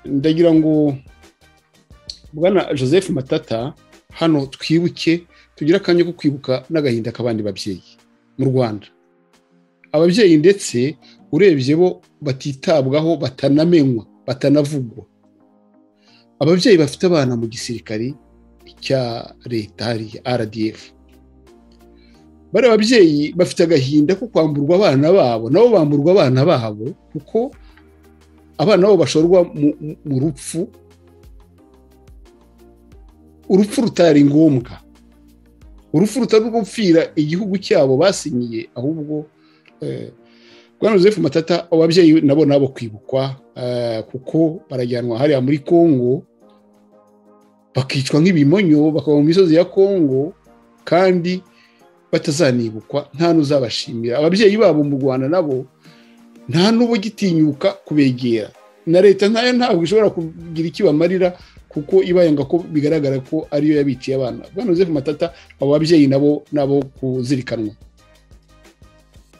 ndagira ngo bwana joseph matata hano twibuke tugire akanya ko kwibuka n'agahinda k'abandi babyeyi mu rwanda ababyeyi ndetse urebye bo batitabwaho batanamenywa batanavugwa ababyeyi bafite abana mu gisirikari cya leta hariya rdf bari ababyeyi bafite agahinda ko kwamburwa abana babo nabo bamburwa abana babo kuko abana babo bashorwa mu rupfu urupfu rutari ngombwa urupfu rutari gupfira igihugu cyabo basinyiye ahubwo bwana joseph matata ababyeyi nabo nabo kwibukwa kuko barajyanwa hariya muri congo bakicwa nk'ibimonyo bakaba mu misozi ya congo kandi batazanibukwa nta n'uzabashimira ababyeyi babo mu rwanda nabo nta n'ubugitinyuka kubegera na leta ntayo ntabwo ishobora kugira icyo bamarira kuko ibayanga ko bigaragara ko ariyo yabiciye abana bwana joseph matata abo babyeyi nabo nabo kuzirikanwa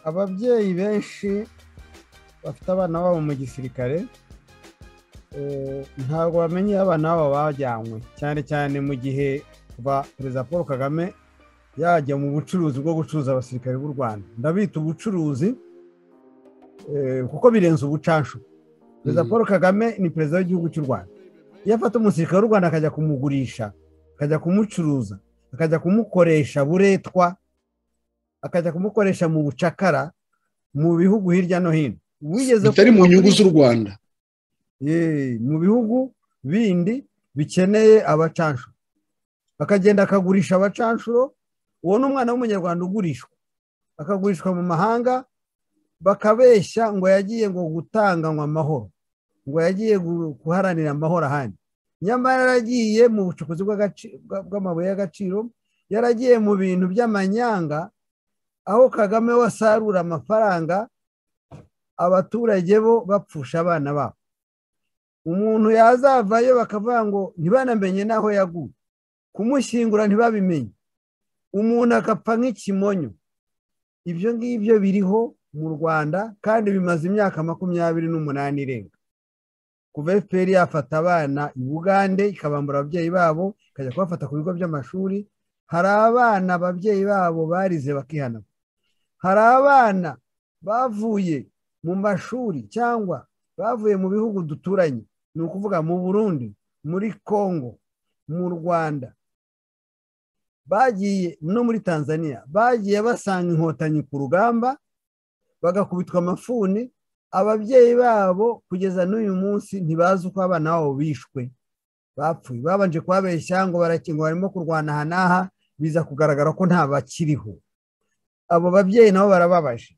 ababyeyi benshi bafite abana babo mu gisirikare ntabwo bamenye iyo abana babo bajyanywe cyane cyane mu gihe kuva perezida paul kagame yajya mu bucuruzi bwo gucuruza abasirikare b'u rwanda ndabita ubucuruzi kuko birenze ubucanshu perezida paul kagame ni perezida w'igihugu cy'u rwanda iyo afata umusirikare w'u rwanda akajya kumugurisha akajya kumucuruza akajya kumukoresha buretwa akajya kumukoresha mu bucakara mu bihugu hirya no hino bitari mu nyungu z'u rwanda mu bihugu bindi bikeneye abacanshuro akagenda akagurisha abacanshuro uwo ni umwana w'umunyarwanda ugurishwa akagurishwa mu mahanga bakabeshya ngo yagiye ngo gutanganywa amahoro ngo yagiye guharanira amahoro ahandi nyamara yaragiye mu bucukuzi bw'amabuye y'agaciro yaragiye mu bintu by'amanyanga aho kagame we asarura amafaranga abaturage bo bapfusha abana babo umuntu yazavayo bakavuga ngo ntibanamenye n'aho yaguye kumushyingura ntibabimenye umuntu agapfa nk'ikimonyo ibyo ngibyo biriho mu rwanda kandi bimaze imyaka makumyabiri n'umunani irenga kuva efuperi yafata abana i bugande ikabambura ababyeyi babo ikajya kubafata ku bigo by'amashuri hari abana ababyeyi babo barize bakihanagura hari abana bavuye mu mashuri cyangwa bavuye mu bihugu duturanye ni ukuvuga mu burundi muri congo mu rwanda bagiye no muri tanzania bagiye basanga inkotanyi ku rugamba bagakubitwa amafuni ababyeyi babo kugeza n'uyu munsi ntibazi uko abana babo bishwe bapfuye babanje kubabeshya ngo barakingo barimo kurwana aha n'aha biza kugaragara ko nta bakiriho abo babyeyi nabo barababaje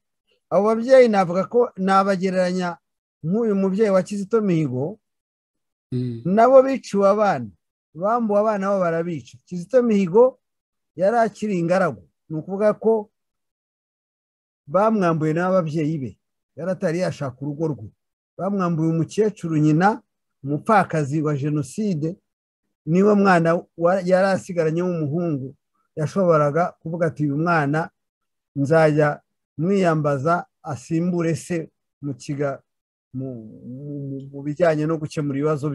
abo babyeyi navuga ko nabagereranya nk'uyu mubyeyi wa kizito mihigo nabo biciwe abana bambuwe abana babo barabica kizito mihigo yari akiri ingaragu ni ukuvuga ko bamwambuye n'ababyeyi be yari atari yashaka urugo rwe bamwambuye umukecuru nyina umupfakazi wa jenoside niwe mwana yari asigaranye w'umuhungu yashoboraga kuvuga ati uyu mwana nzajya mwiyambaza asimbure se mu kiga mu bijyanye no gukemura ibibazo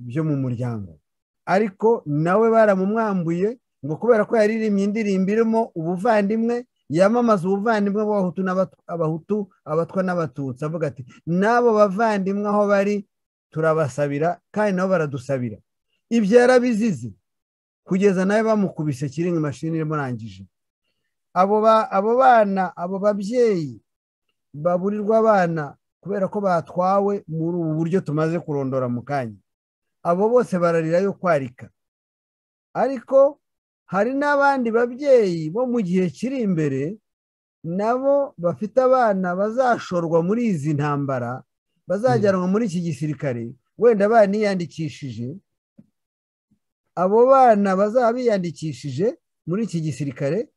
byo mu muryango ariko nawe baramumwambuye ngo kubera ko yaririmbye indirimbo irimo ubuvandimwe yamamaza ubuvandimwe bw'abahutu abahutu abatwa n'abatutsi avuga ati n'abo bavandimwe aho bari turabasabira kandi nabo baradusabira ibyo yarabizize kugeza nawe bamukubise kiringa imashini imurangije abo bana abo babyeyi baburirwa abana kubera ko batwawe muri ubu buryo tumaze kurondora mu kanya abo bose bararira yo kwarika ariko hari n'abandi babyeyi bo mu gihe kiri imbere nabo bafite abana bazashorwa muri izi ntambara bazajyanwa muri iki gisirikare wenda baniyandikishije abo bana bazaba biyandikishije muri iki gisirikare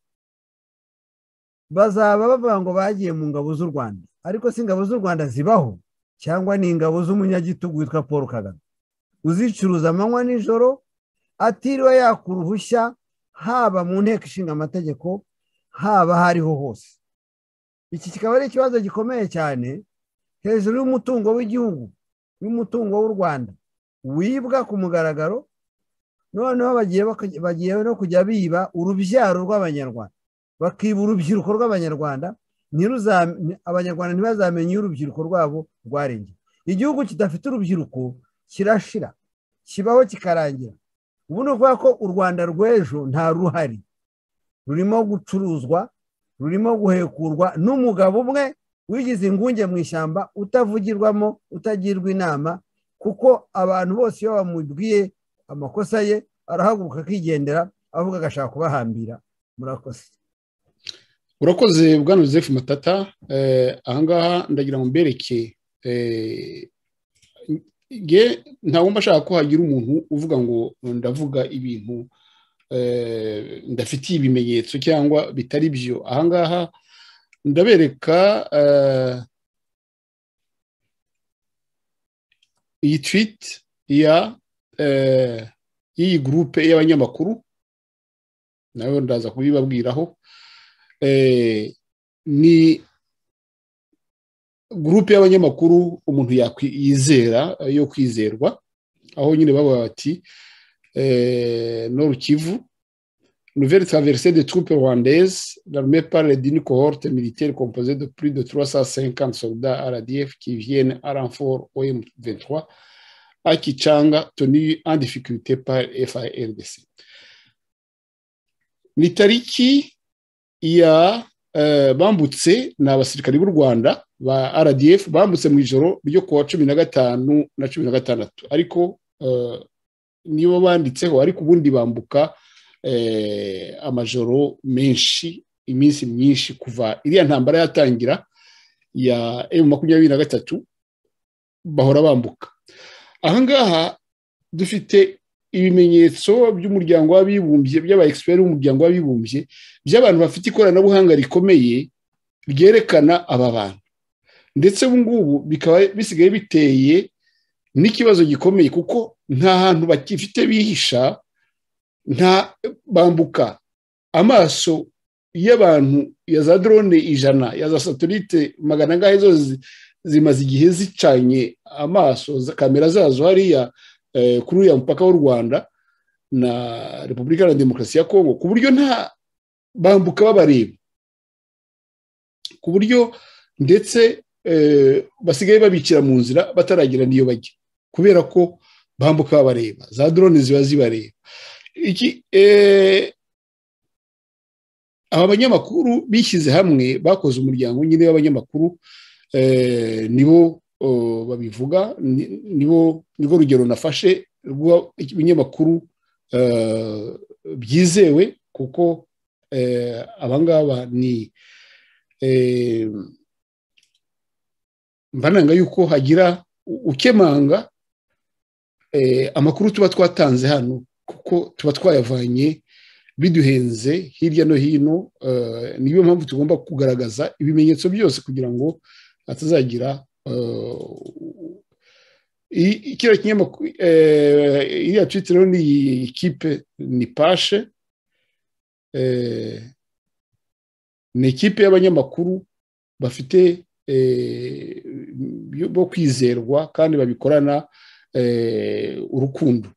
bazaba bavuga ngo bagiye mu ngabo z'u rwanda ariko si ingabo z'u rwanda zibaho cyangwa ni ingabo z'umunyagitugu witwa paul kagame uzicuruza amanywa nijoro atiriwe yakura uruhushya haba mu nteko ishinga amategeko haba hariho hose iki kikaba ari ikibazo gikomeye cyane hejuru y'umutungo w'igihugu y'umutungo w'u rwanda wibwa ku mugaragaro noneho bagiye baka- bagiye no kujya biba urubyaro rw'abanyarwanda bakiba urubyiruko rw'abanyarwanda ntiruza- ni- abanyarwanda ntibazamenye iyo urubyiruko rwabo rwarengeye igihugu kidafite urubyiruko kirashira kibaho kikarangira ubu ni ukuvuga ko u rwanda rw'ejo nta ruhari rurimo gucuruzwa rurimo guhekurwa n'umugabo umwe wigize ingunge mu ishyamba utavugirwamo utagirwa inama kuko abantu bose iyo bamubwiye amakosa ye arahaguruka akigendera avuga agashaka kubahambira murakoze urakoze bwana joseph matata Eh, ahangaha ndagira ngo mbereke eh, nge nta wumva ashaka ko hagira umuntu uvuga ngo ndavuga ibintu eh, ndafitiye ibimenyetso cyangwa bitari byo ahangaha ndabereka eh, iyi tweet ya eh, y'iyi gurupe y'abanyamakuru nawe ndaza kubibabwiraho eh, ni gurupe y'abanyamakuru umuntu yakwi- yizera eh, yo kwizerwa aho nyine baba bati eh, noru kivu nouvelle traversée des troupes rwandaises l'armée parle d'une cohorte militaire composée de plus de 350 soldats RDF qui viennent à renfort au M23 à Kichanga tenu en difficulté par FARDC ni tariki ya eh, bambutse ni abasirikari b'u rwanda ba rdf bambutse mu ijoro ryo kuwa cumi na gatanu na cumi na gatandatu ariko eh, nibo banditseho ariko ubundi bambuka eh, amajoro menshi iminsi myinshi kuva iriya ntambara yatangira ya emu makumyabiri na gatatu bahora bambuka ahangaha dufite ibimenyetso by'umuryango w'abibumbye by'aba egisiperi b'umuryango w'abibumbye by'abantu bafite ikoranabuhanga rikomeye ryerekana aba bantu ndetse ubu ngubu bikaba bisigaye biteye n'ikibazo gikomeye kuko nta hantu bakifite bihisha nta bambuka amaso y'abantu ya za drone ijana ya za satelite magana angahe zose zi- zimaze igihe zicanye amaso za kamera zazo hariya eh, kuri uriya mupaka w'u rwanda na repubulika na demokarasi ya kongo ku buryo nta bambuka babareba ku buryo ndetse eh, basigaye babikira mu nzira bataragira n'iyo bajya kubera ko bambuka babareba za drone ziba zibareba iki eh, aba banyamakuru bishyize hamwe bakoze umuryango nyine w'abanyamakuru eh, nibo oh, babivuga ni- nibo nirwo rugero nafashe rw'ibinyamakuru eh, byizewe kuko eh, abangaba ni eh, mba nanga yuko hagira u- ukemanga eh, amakuru tuba twatanze hano kuko tuba twayavanye biduhenze hirya no hino eh, niyo mpamvu tugomba kugaragaza ibimenyetso byose kugira ngo hatazagira eh, i- i- kiriya kinyamakuru eh, iriya twite rero ni iyi kipe ni pashe eh, ni ikipe y'abanyamakuru bafite eh, byo- bo kwizerwa kandi babikorana eh, urukundo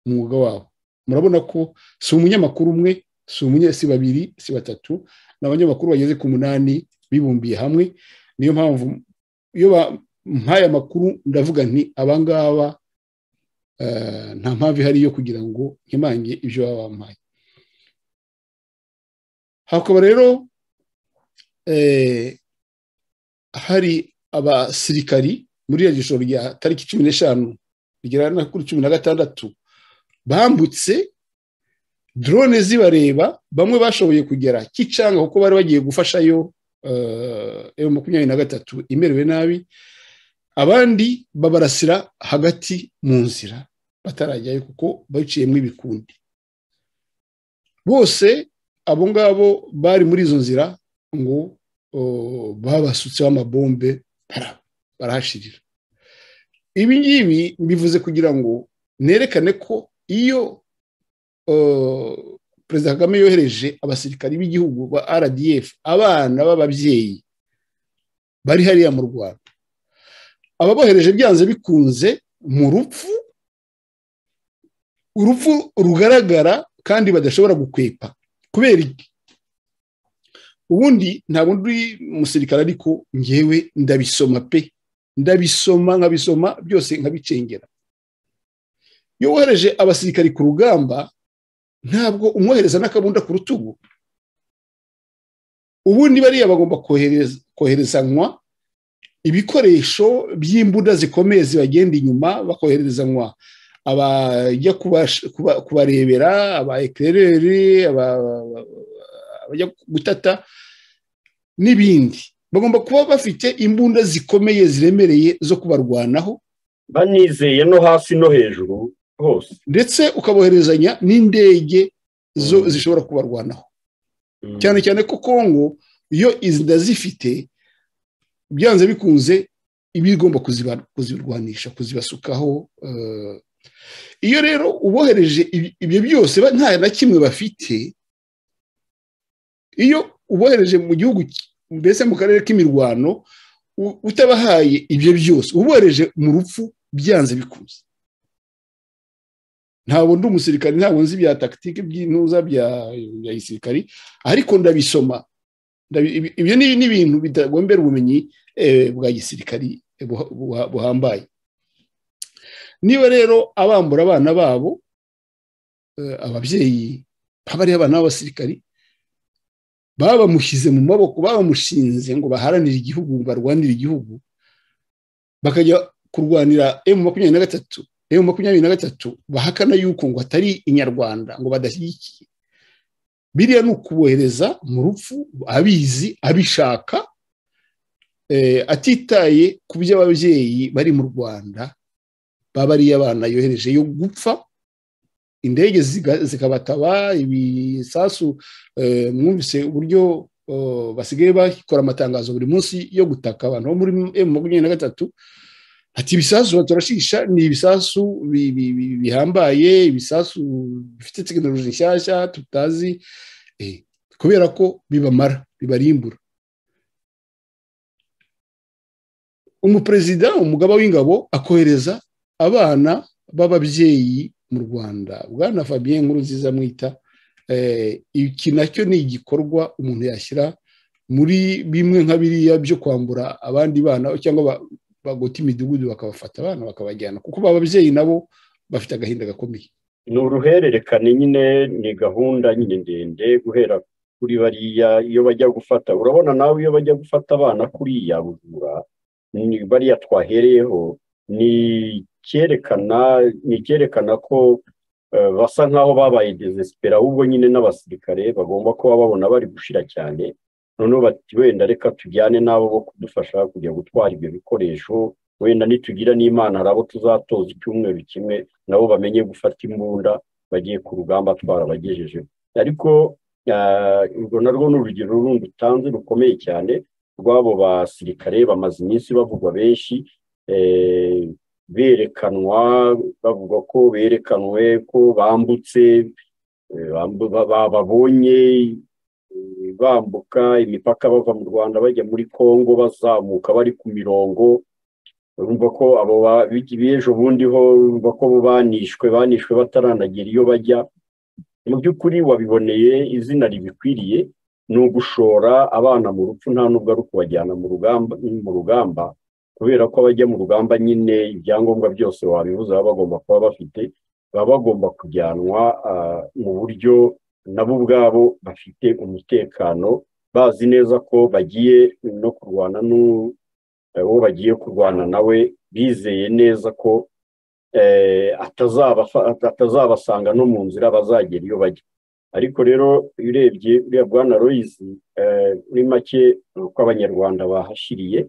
umwuga wabo murabona ko si umunyamakuru umwe si umunye si babiri si batatu ni abanyamakuru bageze ku munani bibumbiye hamwe niyo mpamvu iyo mpaye amakuru ndavuga nti abangaba eh, nta mpamvu ihari yo kugira ngo nkimange ibyo baba bampaye hakaba rero eh, hari abasirikari muri iriya jisho rya tariki cumi n'eshanu rigera na kuri cumi na gatandatu bambutse drone zibareba bamwe bashoboye kugera kicanga kuko bari bagiye gufashayo emu makumyabiri na gatatu imerewe nabi abandi babarasira hagati mu nzira batarajyayo kuko baciyemo ibikundi bose abo ngabo bari muri izo nzira ngo oh, babasutseho amabombe bara- barahashirira ibi ngibi mbivuze kugira ngo nerekane ko iyo oh, perezida kagame yohereje abasirikari b'igihugu ba rdf abana b'ababyeyi bari hariya mu rwanda ababohereje byanze bikunze mu rupfu urupfu rugaragara kandi badashobora gukwepa kubera iki ubundi ntabwo ndi umusirikare ariko ngewe ndabisoma pe ndabisoma nkabisoma byose nkabicengera iyo wohereje abasirikari ku rugamba ntabwo umwohereza n'akabunda ku rutugu ubundi bariya bagomba koherezanwa ibikoresho by'imbunda zikomeye zibagenda inyuma bakoherezanwa abajya kubarebera aba ekereri abajya gutata n'ibindi bagomba kuba bafite imbunda zikomeye ziremereye zo kubarwanaho banizeye no hasi no hejuru hose ndetse ukaboherezanya n'indege zo zishobora kubarwanaho cyane cyane ko kongo iyo zifite byanze bikunze iba igomba kuzirwanisha kuzibasukaho iyo rero ubohereje ibyo byose nta na kimwe bafite iyo ubohereje mu gihugu mbese mu karere k'imirwano utabahaye ibyo byose ubohereje mu rupfu byanze bikunze ntabwo ndi umusirikari ntabwo nzi bya takitike by'intuza bya gisirikari ariko ndabisoma ibyo ni ibintu bitagombera ubumenyi bwa gisirikari buhambaye niba rero abambura abana babo ababyeyi baba ari abana b'abasirikari baba bamushyize mu maboko babamushinze ngo baharanire igihugu barwanire igihugu bakajya kurwanira emu makumyabiri na gatatu emu makumyabiri na gatatu bahakana yuko ngo atari inyarwanda ngo badashyigikiye biriya ni ukubohereza mu rupfu abizi abishaka atitaye ku byo ababyeyi bari mu rwanda baba ariyo abana yohereje yo gupfa indege zikabataba ibisasu mwumvise uburyo basigaye bakora amatangazo buri munsi yo gutaka abantu bo muri emu makumyabiri na gatatu ati ibisasu baturashisha ni ibisasu bihambaye ibisasu bifite tekinoloji nshyashya tutazi kubera ko bibamara bibarimbura umuperezida umugaba w'ingabo akohereza abana b'ababyeyi mu rwanda bwana fabien nkuru nziza mwita iki nacyo ni igikorwa umuntu yashyira muri bimwe nka biriya byo kwambura abandi bana cyangwa bagota imidugudu bakabafata abana bakabajyana kuko ababyeyi nabo bafite agahinda gakomeye ni uruhererekane nyine ni gahunda nyine ndende guhera kuri bariya iyo bajya gufata urabona nawe iyo bajya gufata abana kuriya bujura bariya twahereyeho ni cyerekana ni cyerekana ko basa nkaho babaye desesipera ahubwo nyine n'abasirikare bagomba kuba babona bari gushira cyane noneho bati wenda reka tujyane n'abo bo kudufasha kujya gutwara ibyo bikoresho wenda nitugira n'imana hari abo tuzatoza icyumweru kimwe nabo bamenye gufata imbunda bagiye ku rugamba twarabagejeje ariko urwo narwo ni urugero rundi utanze rukomeye cyane rw'abo basirikare bamaze iminsi bavugwa benshi berekanwa bavuga ko berekanwe ko bambutse babonye bambuka imipaka bava mu rwanda bajya muri congo bazamuka bari ku mirongo urumva ko abo b'ejo bundi ho urumva ko banishwe banishwe bataranagera iyo bajya mu by'ukuri wabiboneye izina ribikwiriye ni ugushora abana mu rupfu nta nubwo ari ukubajyana mu rugamba kubera ko abajya mu rugamba nyine ibyangombwa byose wabibuze baba bagomba kuba bafite baba bagomba kujyanwa mu buryo nabo ubwabo bafite umutekano bazi neza ko bagiye no kurwana n'uwo bagiye kurwana nawe bizeye neza ko atazabasanga no mu nzira bazagera iyo bajya ariko rero iyo urebye uriya bwana royizi muri make uko abanyarwanda bahashiriye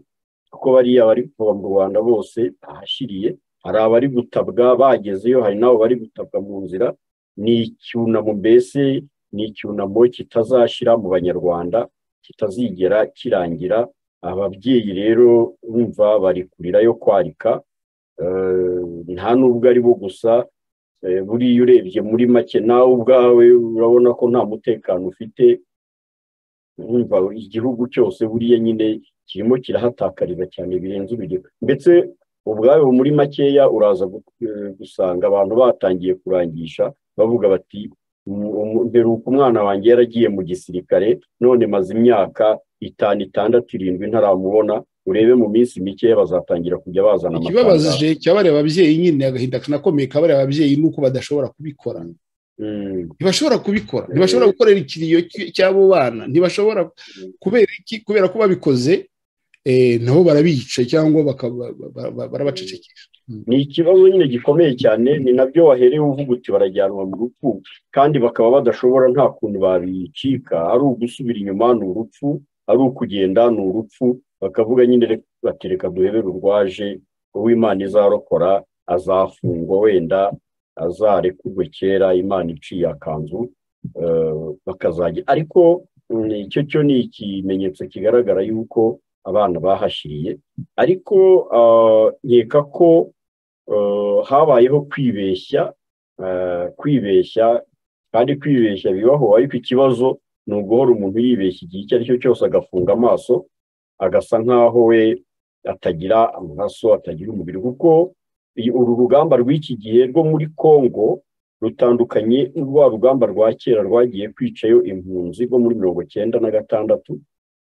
kuko bariya bari kuva mu rwanda bose bahashiriye hari abari gutabwa bagezeyo hari n'abo bari gutabwa mu nzira ni icyunamo mbese ni icyunamo kitazashyira mu banyarwanda kitazigera kirangira ababyeyi rero bumva bari kurira yo kwarika nta n'ubwo ari bo gusa buriya urebye muri make nawe ubwawe urabona ko nta mutekano ufite urumva igihugu cyose buriya nyine kirimo kirahatakarira cyane birenze urugero ndetse ubwayo muri makeya uraza gusanga abantu batangiye kurangisha bavuga bati mperuka umwana wanjye yaragiye mu gisirikare none maze imyaka itanu itandatu irindwi ntaramubona urebe mu minsi mikeya bazatangira kujya bazana amafaranga ikibabazije cyabareba ababyeyi nyine agahinda kanakomeye kabareba ababyeyi ni uko badashobora kubikora ntibashobora kubikora ntibashobora gukorera ikiriyo cy'abo bana ntibashobora kubera iki kubera ko babikoze nabo barabica cyangwa barabacecekesha ni ikibazo nyine gikomeye cyane ni nabyo wahereye uvuga uti barajyanwa mu rupfu kandi bakaba badashobora nta kuntu babicika ari ugusubira inyuma ni urupfu ari ukugenda ni urupfu bakavuga nyine batereka duhebere urwaje uw'imana izarokora azafungwa wenda azarekurwe kera imana iciye akanzu bakazajya ariko icyo cyo ni ikimenyetso kigaragara yuko abana bahashiriye ariko nkeka ko habayeho kwibeshya kwibeshya kandi kwibeshya bibaho ariko ikibazo ni uguhora umuntu yibeshya igihe icyo ari cyo cyose agafunga amaso agasa nk'aho we atagira amaraso atagira umubiri kuko uru rugamba rw'iki gihe rwo muri congo rutandukanye rwa rugamba rwa kera rwagiye kwicayo impunzi rwo muri mirongo cyenda na gatandatu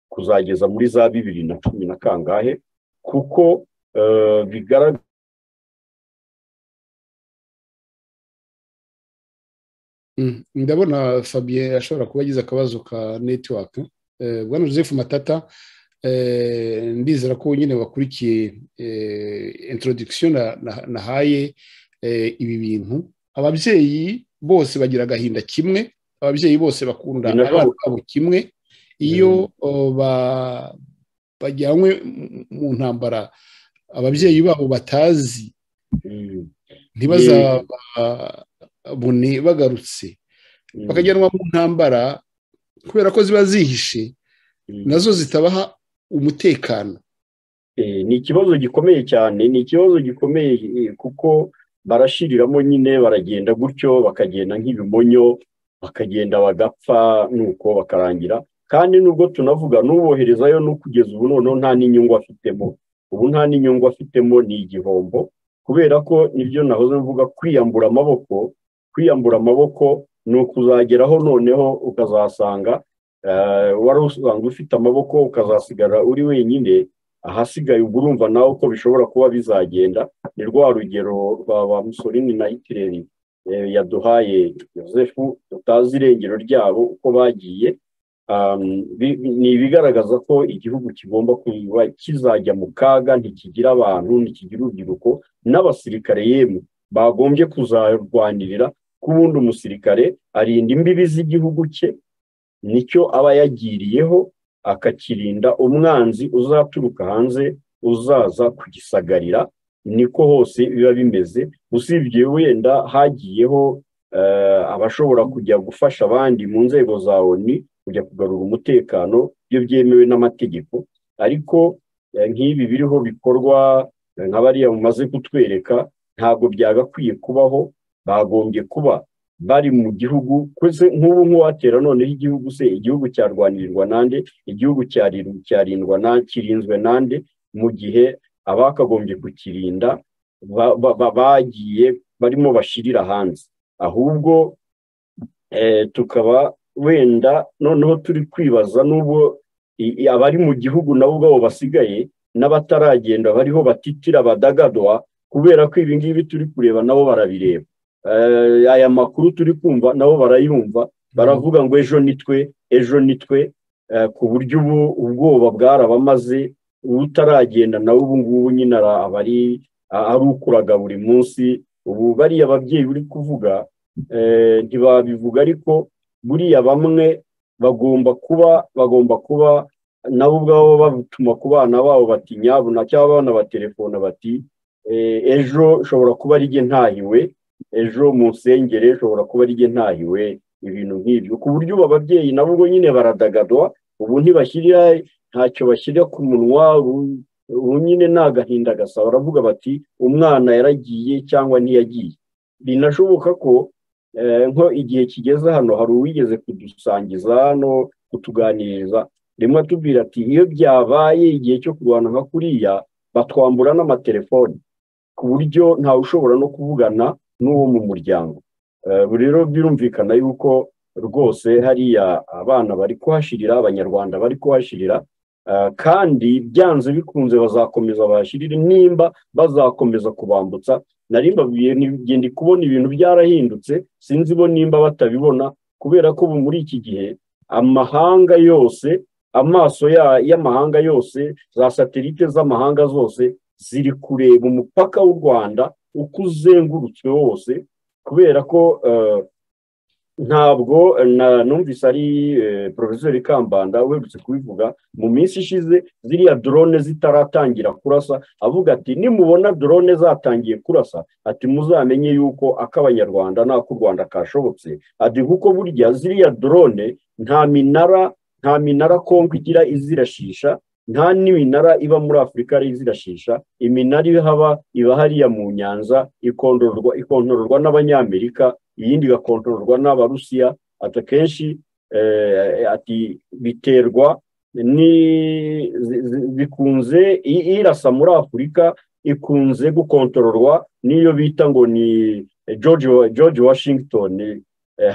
kuzageza muri za bibiri na cumi na kangahe kuko bigaragara ndabona fabien ashobora kuba agize akabazo ka netiwaka bwana joseph matata ndizera ko nyine bakurikiye introduction nahaye ibi bintu ababyeyi bose bagira agahinda kimwe ababyeyi bose bakunda abana babo kimwe iyo bajyanywe mu ntambara ababyeyi babo batazi ntibazabone bagarutse bakajyanwa mu ntambara kubera ko ziba zihishe nazo zitabaha umutekano ni ikibazo gikomeye cyane ni ikibazo gikomeye kuko barashiriramo nyine baragenda gutyo bakagenda nk'ibimonyo bakagenda bagapfa nuko bakarangira kandi nubwo tunavuga n'uboherezayo no kugeza ubu noneho nta n'inyungu afitemo ubu nta n'inyungu afitemo ni igihombo kubera ko nibyo nahoze mvuga kwiyambura amaboko kwiyambura amaboko ni ukuzageraho noneho ukazasanga wari usanzwe ufite amaboko ukazasigara uri wenyine ahasigaye ubwo urumva nawe uko bishobora kuba bizagenda ni rwa rugero rwa ba musorini na hitireri yaduhaye yosefu tutazi irengero ryabo uko bagiye ni ibigaragaza ko igihugu kigomba kuba kizajya mu kaga ntikigira abantu ntikigira urubyiruko n'abasirikare yemwe bagombye kuzarwanirira ko ubundi umusirikare arinda imbibi z'igihugu cye nicyo aba yagiriyeho akakirinda umwanzi uzaturuka hanze uzaza kugisagarira niko hose biba bimeze usibye wenda hagiyeho abashobora kujya gufasha abandi mu nzego za oni kujya kugarura umutekano iyo byemewe n'amategeko ariko nk'ibi biriho bikorwa nka bariya mumaze kutwereka ntabwo byagakwiye kubaho bagombye kuba bari mu gihugu kuko nk'ubu nk'uwatera noneho igihugu se igihugu cyarwanirirwa nande igihugu cyarindwa kirinzwe nande mu gihe abakagombye kukirinda bagiye barimo bashirira hanze ahubwo tukaba wenda noneho turi kwibaza n'ubwo abari mu gihugu nabo ubwabo basigaye n'abataragenda bariho batitira badagadwa kubera ko ibi ngibi turi kureba nabo barabireba aya makuru turi kumva nabo barayumva baravuga ngo ejo nitwe ejo nitwe ku buryo ubu ubwoba bwarabamaze utaragenda nawe ubu ngubu nyine aba arukuraga buri munsi ubu bariya ababyeyi uri kuvuga ntibabivuga ariko buriya bamwe bagomba kuba bagomba kuba nabo ubwabo batuma ku bana babo bati nyabuna cyangwa abana batelefona bati ejo ushobora kuba ari jye ntahiwe ejo mu nsengere ushobora kuba ari ntahiwe ibintu nk'ibyo ku buryo ubu ababyeyi nabo ubwo nyine baradagadwa ubu ntibashyirira ntacyo bashyira ku munwa ubu nyine ni agahinda gasa baravuga bati umwana yaragiye cyangwa ntiyagiye binashoboka ko nko igihe kigeze hano hari uwigeze kudusangiza hano kutuganiriza rimwe atubwira ati iyo byabaye igihe cyo kurwana nka kuriya batwambura n'amatelefoni ku buryo ntawe ushobora no kuvugana n'uwo mu muryango ubu rero birumvikana yuko rwose hariya abana bari kuhashirira abanyarwanda bari kuhashirira kandi byanze bikunze bazakomeza bahashirire nimba bazakomeza kubambutsa narimbabwiye ngenda kubona ibintu byarahindutse sinzi bo nimba batabibona kubera ko ubu muri iki gihe amahanga yose amaso y'amahanga yose za satelite z'amahanga zose ziri kureba umupaka w'u rwanda uko uzengurutswe wose kubera ko ntabwo numvise ari porofesori kambanda uherutse kubivuga mu minsi ishize ziriya dorone zitaratangira kurasa avuga ati nimubona dorone zatangiye kurasa ati muzamenye yuko ak'abanyarwanda n'ak'u rwanda kashobotse ati kuko burya ziriya dorone nta minara nta minara kongo igira izirashisha nta n'iminara iba muri afurika ari izirashisha iminara ihaba iba hariya mu nyanza ikontororwa n'abanyamerika iyindi igakontororwa n'abarusiya ati akenshi ati biterwa bikunze irasa muri afurika ikunze gukontororwa n'iyo bita ngo ni george washington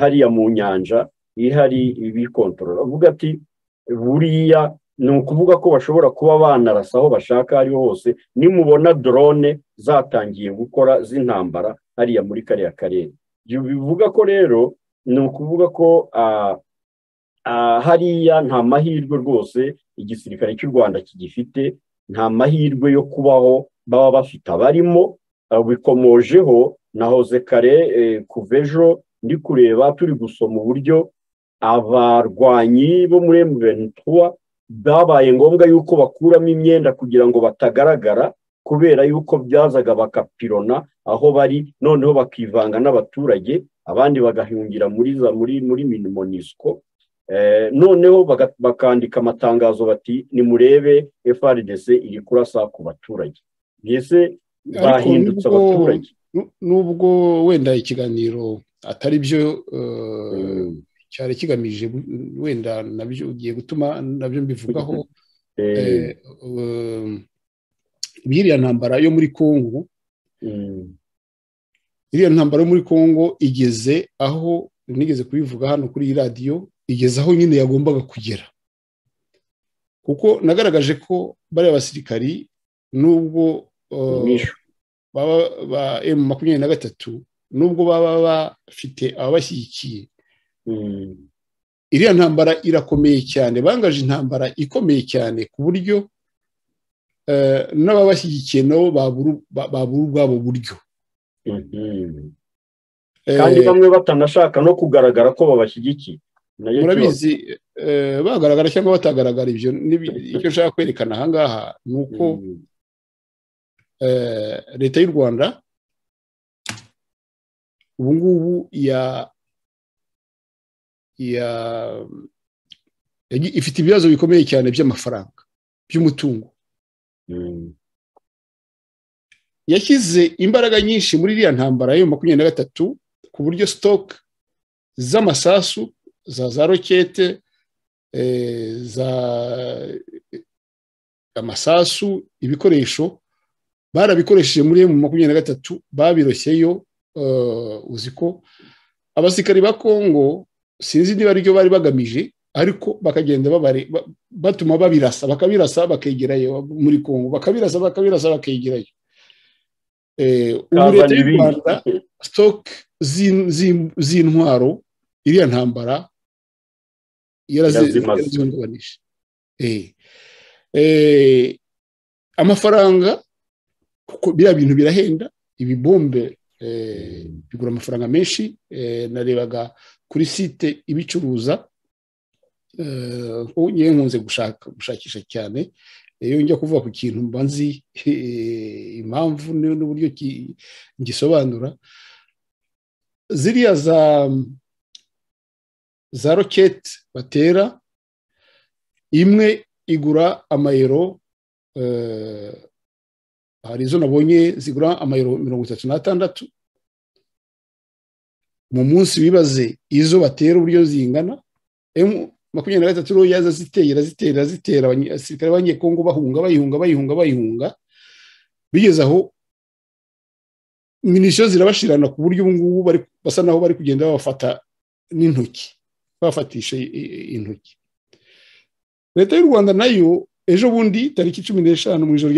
hariya mu nyanja ihari ibikontorora avuga ati buriya ni ukuvuga ko bashobora kuba banarasa aho bashaka ariho hose nimubona dorone zatangiye gukora z'intambara hariya muri kariya karere bivuga ko rero ni ukuvuga ko hariya nta mahirwe rwose igisirikare cy'u rwanda kigifite nta mahirwe yo kubaho baba bafite abarimo bikomojeho na hoze kare kuvejo ndi kureba turi gusoma uburyo abarwanyi bo muri emuventura byabaye ngombwa yuko bakuramo imyenda kugira ngo batagaragara kubera yuko byazaga bakapirona aho bari noneho bakivanga n'abaturage abandi bagahungira muri za muri muri minimonisiko noneho bakandika amatangazo bati nimurebe frdc iri kurasa ku baturage mbese bahindutse abaturage nubwo wenda ikiganiro atari byo cyari kigamije wenda nabyo ugiye gutuma nabyo mbivugaho iriya ntambara yo muri kongo iriya ntambara yo muri kongo igeze aho nigeze kubivuga hano kuri iyi radiyo igeze aho nyine yagombaga kugera kuko nagaragaje ko bariya basirikari nubwo ba emu makumyabiri na gatatu nubwo baba bafite ababashyigikiye iriya ntambara irakomeye cyane bangaje intambara ikomeye cyane ku buryo n'ababashyigikiye nabo babura ubwabo buryo kandi bamwe batanashaka no kugaragara ko babashyigikiye murabizi bagaragara cyangwa batagaragara ibyo icyo nshaka kwerekana ahangaha ni uko leta y'u rwanda ubu ngubu ya ifite ibibazo bikomeye cyane by'amafaranga by'umutungo yashyize imbaraga nyinshi muri iriya ntambara yo makumyabiri na gatatu ku buryo sitoke z'amasasu za za rokete za amasasu ibikoresho barabikoresheje muri emu makumyabiri na gatatu babiroshyeyo uzi ko abasirikari ba kongo sinzi niba aribyo bari bagamije ariko bakagenda batuma babirasa bakabirasa bakegerayo muri kongo bakabirasa bakabirasa bakegerayo ubu leta y'u rwanda sitoke z'intwaro iriya ntambara yarazihungabanije amafaranga kuko biriya bintu birahenda ibibombe bigura amafaranga menshi narebaga kuri site ibicuruza yewe nkunze gushakisha cyane iyo njya kuvuga ku kintu mba nzi impamvu n'uburyo gisobanura ziriya za za roketi batera imwe igura amayero hari izo nabonye zigura amayero mirongo itatu n'atandatu mu munsi wibaze izo batera uburyo zingana makumyabiri na gatatu rero yaza azitera azitera azitera abasirikare b'abanyekongo bahunga bayihunga bayihunga bayihunga bigeze aho minisitiri zirabashirana ku buryo ubu ngubu basa naho bari kugenda babafata n'intoki bafatisha intoki leta y'u rwanda nayo ejo bundi tariki cumi n'eshanu mu ijoro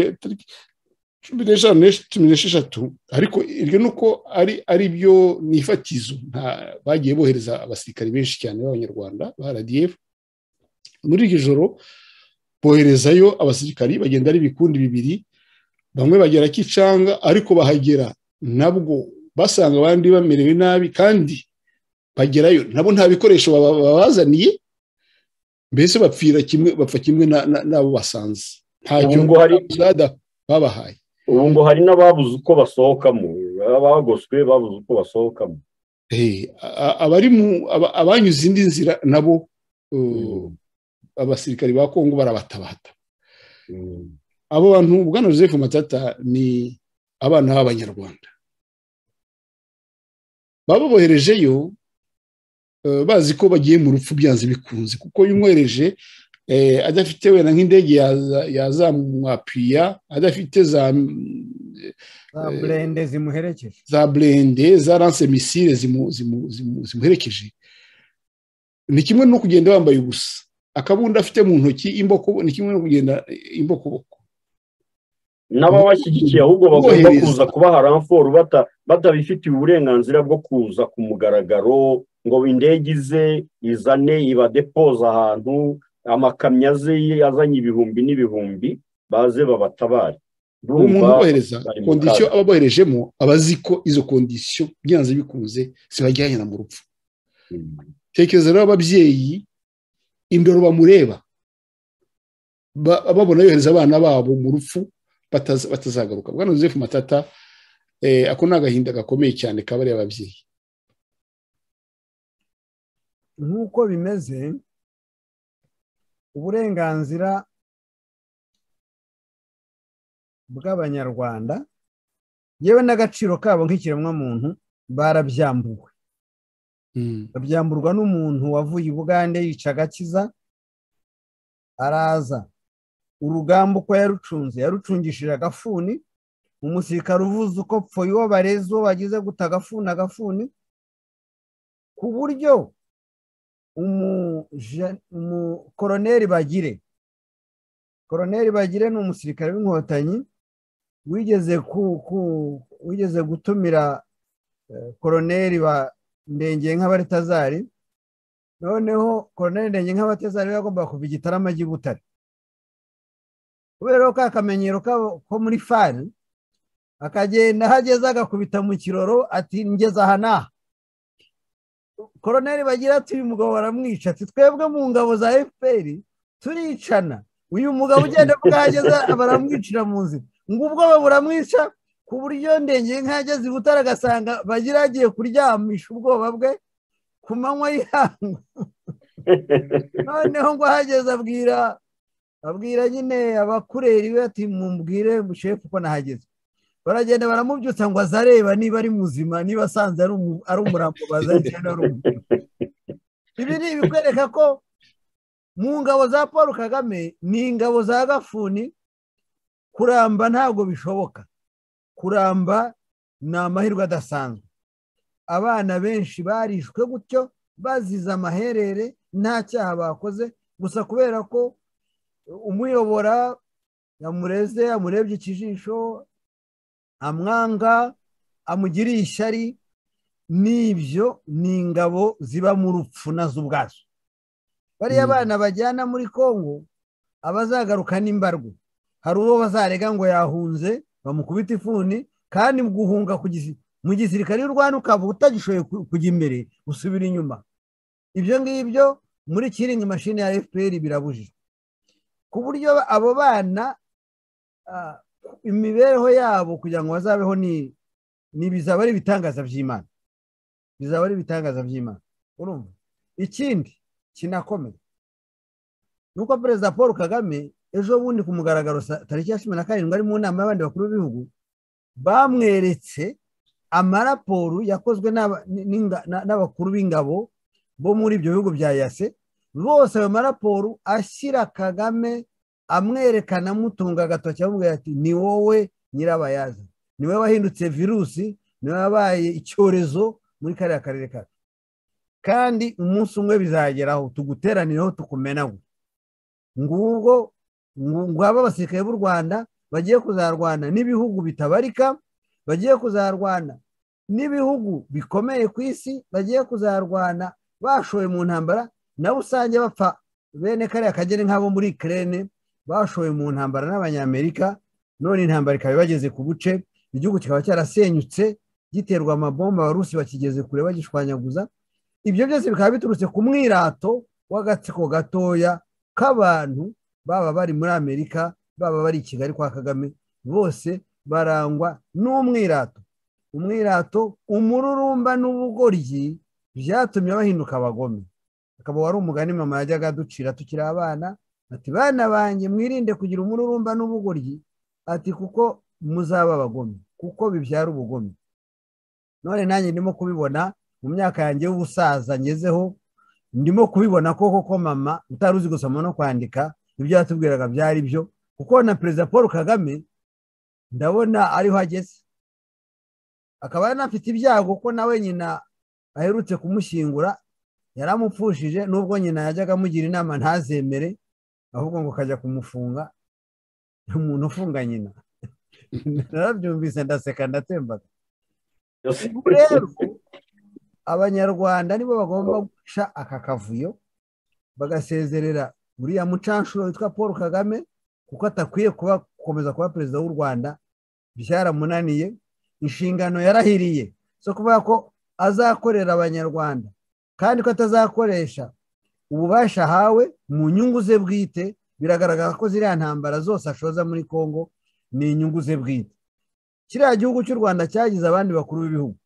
cumi n'eshanu cumi n'esheshatu ariko iryo ni uko ari ari byo nifatizo bagiye bohereza abasirikari benshi cyane b'abanyarwanda ba rdf muri iryo joro boherezayo abasirikari bagenda ari ibikundi bibiri bamwe bagera kicanga ariko bahagera nabwo basanga abandi bamerewe nabi kandi bagerayo nabo nta bikoresho babazaniye mbese bapfira kimwe bapfa kimwe n'abo basanze nta cyungo hari babahaye ubu ngo hari n'ababuze uko basohokamo abagoswe babuze uko basohokamo abari mu abanyuze indi nzira nabo abasirikari ba kongo barabatabata abo bantu bwana joseph matata ni abana b'abanyarwanda bababoherejeyo bazi ko bagiye mu rupfu byanze bikunze kuko yumwereje adafite wenda nk'indege yazamwapiya adafite za za burende zimuherekeje za burende za ranse misire zimuherekeje ni kimwe no kugenda wambaye ubusa akabunda afite mu ntoki ni kimwe no kugenda imbokoboko n'ababashyigikiye ahubwo bagomba kuza kubaha ramforu batabifitiye uburenganzira bwo kuza ku mugaragaro ngo indege ize izane ibadepoza ahantu amakamyo aze azanye ibihumbi n'ibihumbi baze babatabare umuntu ubohereza kondisiyo aba aboherejemo aba azi ko izo kondisiyo byanze bikunze zibajyanye mu rupfu tekereza rero ababyeyi indoro bamureba babona yohereza abana babo mu rupfu batazagaruka bwana joseph matata ako ni agahinda gakomeye cyane kabariye ababyeyi nk'uko bimeze uburenganzira bw'abanyarwanda yewe n'agaciro kabo nk'ikiremwamuntu barabyambuwe babyamburwa n'umuntu wavuye i bugande yica agakiza araza urugamba uko yarucunze yarucungishije agafuni umusirikare uvuze uko pfo iyo bareze uwo bagize guta agafuni agafuni ku buryo umukoroneri bagire koroneri bagire ni umusirikare w'inkotanyi wigeze wigeze gutumira koroneri wa ndengeye nk'abaretazari noneho koroneri ndengeye nk'abatazari yagombaga kuva igitarama butare kubera ko akamenyero ko muri fari akagenda ahageze agakubita mu kiroro ati ngeze aha n'aha koroneri bagira ati uyu mugabo baramwica ati twebwe mu ngabo za fpr turicana uyu mugabo ugenda bwageze baramwicira mu nzira ngo ubwoba buramwica ku buryo ndengeye nk'ageze i butare agasanga bagira agiye kuryamisha ubwoba bwe ku manywa y'ihangu noneho ngo ahageze abwira abwira nyine abakureri we ati mumbwire mushefu uko nahageze baragenda baramubyutsa ngo azareba niba ari muzima niba asanze ari umurambo bazanye ari umutima ibi ni ibikwereka ko mu ngabo za paul kagame ni ingabo za gafuni kuramba ntabwo bishoboka kuramba ni amahirwe adasanzwe abana benshi barishwe gutyo bazize amaherere nta cyaha bakoze gusa kubera ko umuyobora yamureze amurebye ikijisho amwanga amugiriye ishyari n'ibyo ni ingabo ziba mu rupfu nazo ubwazo bariya abana bajyana muri congo abazagaruka n'imbarwe hari uwo bazarega ngo yahunze bamukubita ifuni kandi guhunga mu gisirikare y'u rwanda ukaba utagishoboye kujya imbere usubira inyuma ibyo ngibyo muri kiringi mashini ya fpr birabujijwe ku buryo abo bana imibereho yabo kugira ngo bazabeho ni bizaba ari ibitangaza by'imana bizaba ari ibitangaza by'imana urumva ikindi kinakomeye ni uko perezida paul kagame ejo bundi ku mugaragaro tariki ya cumi na karindwi ari mu nama y'abandi bakuru b'ibihugu bamweretse amaraporo yakozwe n'abakuru b'ingabo bo muri ibyo bihugu bya yase rwose ayo maraporo ashyira kagame amwerekana amutunga agatoki amubwira ati ni wowe nyirabayaza ni wowe wahindutse virusi ni wowe wabaye icyorezo muri kariya karere kacu kandi umunsi umwe bizageraho tuguteranireho tukumenaho ngubwo ngwaba abasirikare b'u rwanda bagiye kuzarwana n'ibihugu bitabarika bagiye kuzarwana n'ibihugu bikomeye ku isi bagiye kuzarwana bashoye mu ntambara nabo usange bapfa bene kariya kageni nk'abo muri kerene bashoye mu ntambara n'abanyamerika none intambara ikaba ibageze ku buce igihugu kikaba cyarasenyutse giterwa amabomba abarusi bakigeze kure bagishwanyaguza ibyo byose bikaba biturutse ku mwirato w'agatsiko gatoya k'abantu baba bari muri amerika baba bari i kigali kwa kagame bose barangwa n'umwirato umwirato umururumba n'ubugoryi byatumye bahinduka abagome akaba wari umugani mama yajyaga aducira tukiri abana ati bana banjye mwirinde kugira umururumba n'ubugoryi ati kuko muzaba abagome kuko bibyara ubugome none nanjye ndimo kubibona mu myaka yanjye y'ubusaza ngezeho ndimo kubibona ko koko mama utari uzi gusoma no kwandika ibyo yatubwiraga byari byo kuko na perezida paul kagame ndabona ariho ageze akaba yanafite ibyago ko nawe nyina aherutse kumushyingura yaramupfushije nubwo nyina yajyaga amugira inama ntazemere ahubwo ngo kajya kumufunga umuntu ufunga nyina narabyumvise ndaseka ndatembaga rero abanyarwanda nibo bagomba guca aka kavuyo bagasezerera uriya mucanshuro witwa paul kagame kuko atakwiye gukomeza kuba perezida w'u rwanda byaramunaniye inshingano yarahiriye zo kuvuga ko azakorera abanyarwanda kandi ko atazakoresha ububasha ahawe mu nyungu ze bwite biragaragara ko ziriya ntambara zose ashoza muri congo ni inyungu ze bwite kiriya gihugu cy'u rwanda cyagize abandi bakuru b'ibihugu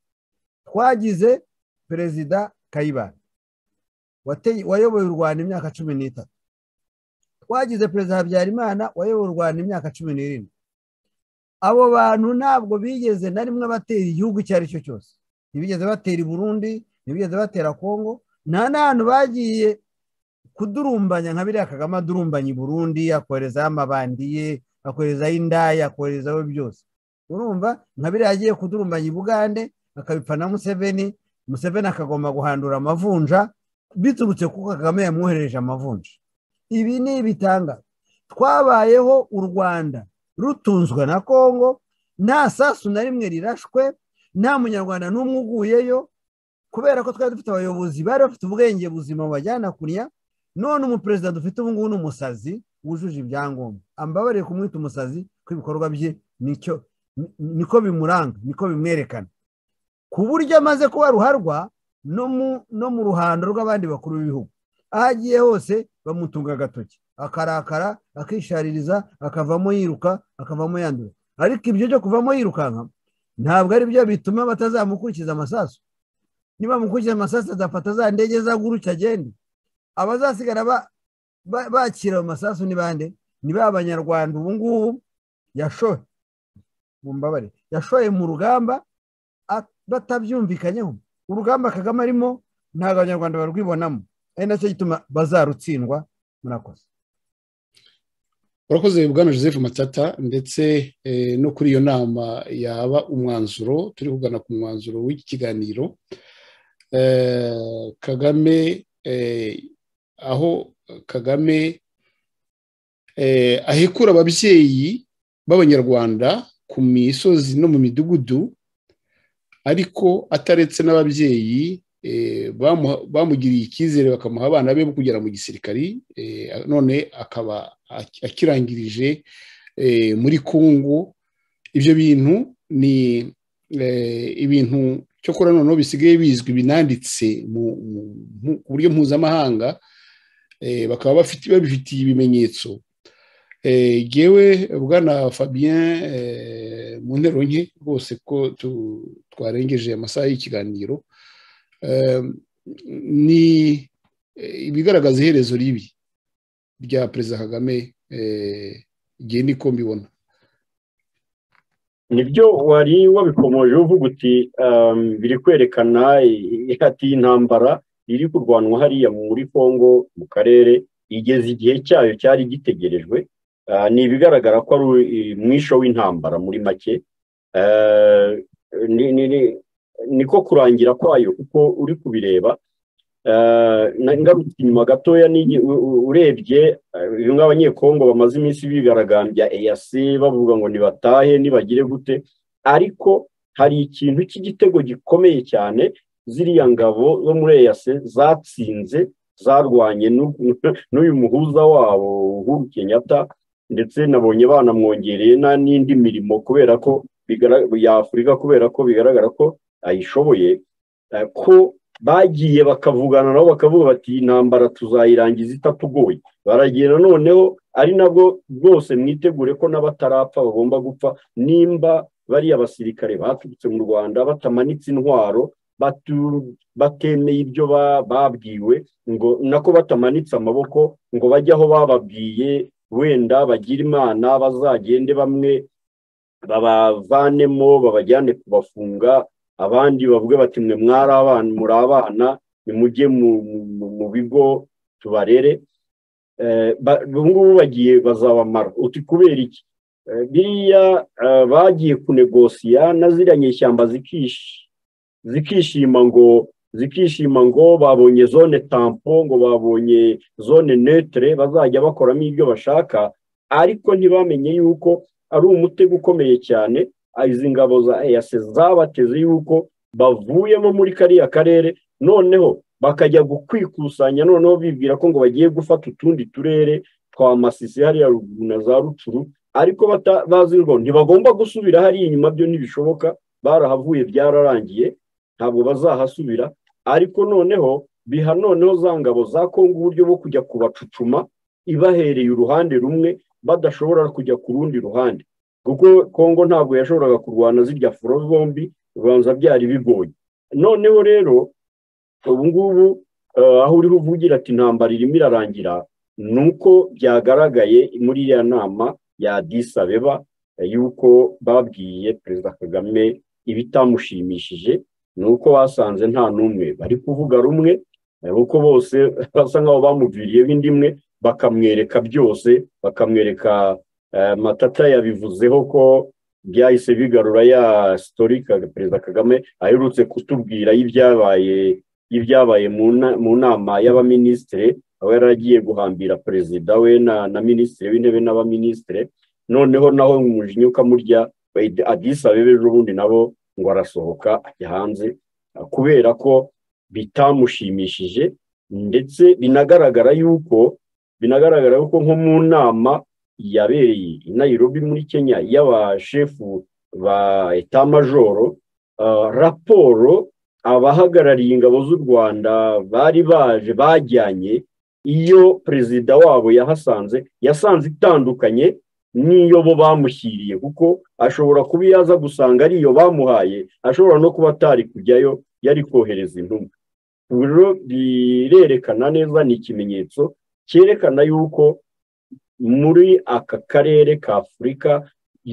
twagize perezida kayibanda wayoboye u rwanda imyaka cumi n'itatu twagize perezida habyarimana wayoboye u rwanda imyaka cumi n'irindwi abo bantu ntabwo bigeze na rimwe batera igihugu icyo ari cyo cyose ntibigeze batera i burundi ntibigeze batera kongo nta n'ahantu bagiye kudurumbanya nka biriya kagame adurumbanya i burundi akoherezaho amabandiye akoherezaho indaya akoherezaho byose urumva nka biriya agiye kudurumbanya i bugande akabipfa na museveni museveni akagomba guhandura amavunja biturutse kuko kagame yamwoherereje amavunja ibi ni ibitanga twabayeho u rwanda rutunzwe na kongo nta sasu na rimwe rirashwe nta munyarwanda n'umwe uguyeyo kubera ko twari dufite abayobozi bari bafite ubwenge buzima bajyana kurya none umuperezida dufite ubu ngubu ni umusazi wujuje ibyangombwa ambabarire kumwita umusazi ko ibikorwa bye nicyo niko bimuranga niko bimwerekana ku buryo amaze kuba ruharwa no mu ruhando rw'abandi bakuru b'ibihugu aho agiye hose bamutunga agatoki akarakara akishaririza akavamo yiruka akavamo yandura ariko ibyo byo kuvamo yirukanka ntabwo ari byo bituma batazamukurikiza amasasu niba mukurikiza amasasu azafata za ndege zaguruka agende abazasigara bakira ayo masasu ni bande ni ba banyarwanda ubu ngubu yashoye mu mbabare yashoye mu rugamba batabyumvikanyeho urugamba kagame arimo ntabwo abanyarwanda barwibonamo ari nacyo gituma bazarutsindwa murakoze urakoze bwana joseph matata ndetse no kuri iyo nama yaba umwanzuro turi kugana ku mwanzuro w'iki kiganiro kagame aho kagame ahekura ababyeyi b'abanyarwanda ku misozi no mu midugudu ariko ataretse n'ababyeyi bamugiriye icyizere bakamuha abana be bo kugera mu gisirikari none akaba akirangirije muri kungu ibyo bintu ni ibintu cyo kora noneho bisigaye bizwi binanditse ku buryo mpuzamahanga bakaba babifitiye ibimenyetso yewe bwana fabien mu ntero nke rwose ko twarengeje amasaha y'ikiganiro ni ibigaragaza iherezo ribi rya perezida kagame igihe niko mbibona nibyo wari wabikomoje uvuga uti biri kwerekana ihati y'intambara riri kurwanwa hariya muri congo mu karere igeze igihe cyayo cyari gitegerejwe ni ibigaragara ko ari umwisho w'intambara muri make niko kurangira kwayo kuko uri kubireba ngarutse inyuma gatoya urebye bimwe abanyekongo bamaze iminsi bigaragambya eyase bavuga ngo nibatahe nibagire gute ariko hari ikintu cy'igitego gikomeye cyane ziriya ngabo zo muri eyase zatsinze zarwanye n'uyu muhuza wabo uhuru kenyatta ndetse nabonye banamwongereye n'indi mirimo kubera ko y'afurika kubera ko bigaragara ko ayishoboye ko bagiye bakavugana nabo bakavuga bati iyi ntambara tuzayirangiza itatugoye baragenda noneho ari nabwo rwose mwitegure ko n'abatarapfa bagomba gupfa nimba bariya basirikare baturutse mu rwanda batamanitse intwaro batemeye ibyo babwiwe ngo nako batamanitse amaboko ngo bajye aho bababwiye wenda bagira imana bazagende bamwe babavanemo babajyane kubafunga abandi bavuge bati mwe mwari abana muri abana nimujye mu bigo tubarere ubu ngubu bagiye bazabamara uti kubera iki biriya bagiye kunegosiya na ziriya nyishyamba zikishima ngo zikishima ngo babonye zone tampo ngo babonye zone netere bazajya bakoramo ibyo bashaka ariko ntibamenye yuko ari umutego ukomeye cyane izi ngabo za eyase zabateze yuko bavuyemo muri kariya karere noneho bakajya kwikusanya noneho bibwira ko ngo bagiye gufata utundi turere twa masisi hariya ruguru na za rucuru ariko bazi ngo ntibagomba gusubira hariya inyuma byo ntibishoboka barahavuye byararangiye ntabwo bazahasubira ariko noneho biha noneho za ngabo za kongo uburyo bwo kujya kubacucuma ibahereye uruhande rumwe badashobora kujya ku rundi ruhande kuko kongo ntabwo yashoboraga kurwana zirya furo zombi ubanza byari bigoye noneho rero ubu ngubu aho uriho uvugira ati intambara irimo irarangira ni uko byagaragaye muri iriya nama ya disabeba yuko babwiye perezida kagame ibitamushimishije ni uko basanze nta n'umwe bari kuvuga rumwe kuko bose basa nkaho bamuviriyeho indi imwe bakamwereka byose bakamwereka matata yabivuzeho ko byahise bigarura ya sitori perezida kagame aherutse kutubwira y'ibyabaye y'ibyabaye mu nama y'abaminisitiri aho yari agiye guhambira perezida we na minisitiri w'intebe n'abaminisitiri noneho naho umujinya ukamurya adisa bebeje ubundi nabo ngo arasohoka ajya hanze kubera ko bitamushimishije ndetse binagaragara yuko binagaragara yuko nko mu nama yabereye i Nairobi muri kenya y'abashefu ba etamajoro raporo abahagarariye ingabo z'u rwanda bari baje bajyanye iyo perezida wabo yahasanze yasanze itandukanye n'iyo bo bamushyiriye kuko ashobora kuba yaza gusanga ari iyo bamuhaye ashobora no kuba atari kujyayo yari kohereza intumwa rero birerekana neza ni ikimenyetso cyerekana yuko muri aka karere ka afurika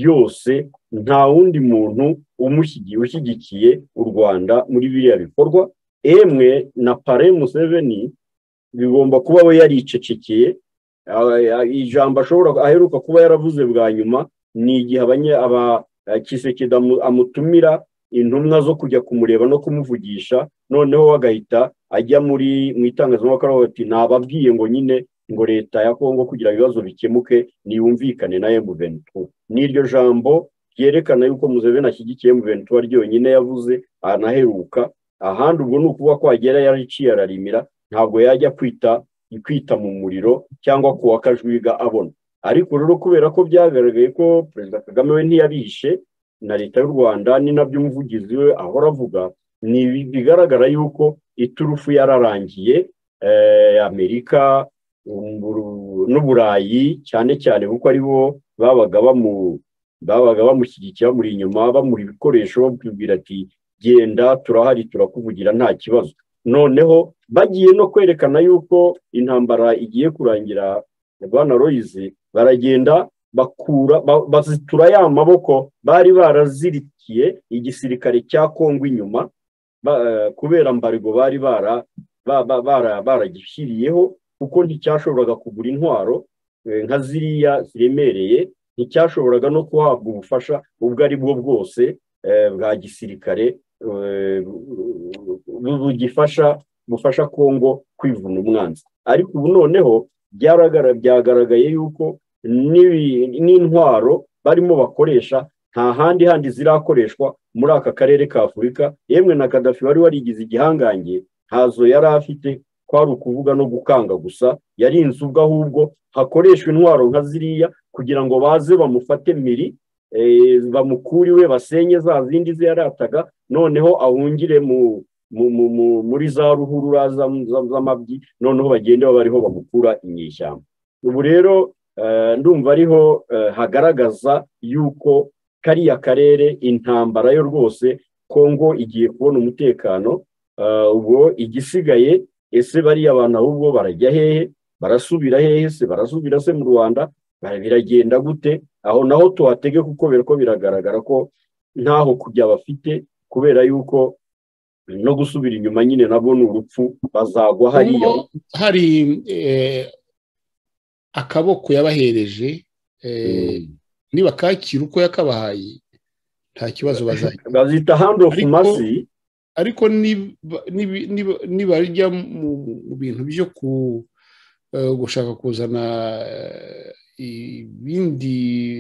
yose nta wundi muntu ushyigikiye u rwanda muri biriya bikorwa emwe na pare museveni bigomba kuba we yaricecekeye ijambo ashobora aheruka kuba yaravuze bwa nyuma ni igihe kisekeda amutumira intumwa zo kujya kumureba no kumuvugisha noneho agahita ajya muri mu itangazamakuru bati nababwiye ngo nyine ngo leta ya kongo kugira ibibazo bikemuke niyumvikane na emuventu n'iryo jambo ryerekana yuko muzeveni ashyigikiye emuventu ryonyine yavuze anaheruka ahandi ubwo ni ukuba kwagera yariciye ararimira ntabwo yajya kwita kwita mu muriro cyangwa kuwa kajwiga abona ariko rero kubera ko byagaragaye ko perezida kagame we ntiyabishe na leta y'u rwanda ni nabyo umuvugizi we ahora avuga ni bigaragara yuko iturufu yararangiye amerika n'uburayi cyane cyane kuko ari bo babaga bamushyigikiye bamuri inyuma bamuri ibikoresho babwira ati genda turahari turakuvugira nta kibazo noneho bagiye no kwerekana yuko intambara igiye kurangira rwana royizi baragenda bakura bazitura ya maboko bari barazirikiye igisirikare cya kongo inyuma kubera mbarigo bari baragishyiriyeho kuko nticyashoboraga kugura intwaro nka ziriya ziremereye nticyashoboraga no guhabwa ubufasha ubwo ari bwo bwose bwa gisirikare bugifasha bufasha kongo kwivuna umwanzi ariko ubu noneho byagaragaye yuko n'intwaro barimo bakoresha nta handi handi zirakoreshwa muri aka karere ka afurika yemwe na kadafi wari warigize igihangange ntazo yari afite kwari ukuvuga no gukanga gusa yarinze ubwo ahubwo hakoreshwa intwaro nka ziriya kugira ngo baze bamufate miri bamukure iwe basenye za zindi ze yarataga noneho ahungire muri za ruhurura z'amabyi noneho bagende bariho bamukura inyeshyamba ubu rero ndumva ariho hagaragaza yuko kariya karere intambara yo rwose kongo igiye kubona umutekano ubwo igisigaye ese bariya abantu ahubwo barajya hehe barasubira hehe se barasubira se mu rwanda biragenda gute aho naho tuhatege kuko ko biragaragara ko ntaho kujya bafite kubera yuko no gusubira inyuma nyine nabwo ni urupfu bazagwa hariya hari akaboko yabahereje niba kakira uko yakabahaye nta kibazo bazagira bazita handi ofu masi ariko nibarya mu bintu byo gushaka kuzana ibindi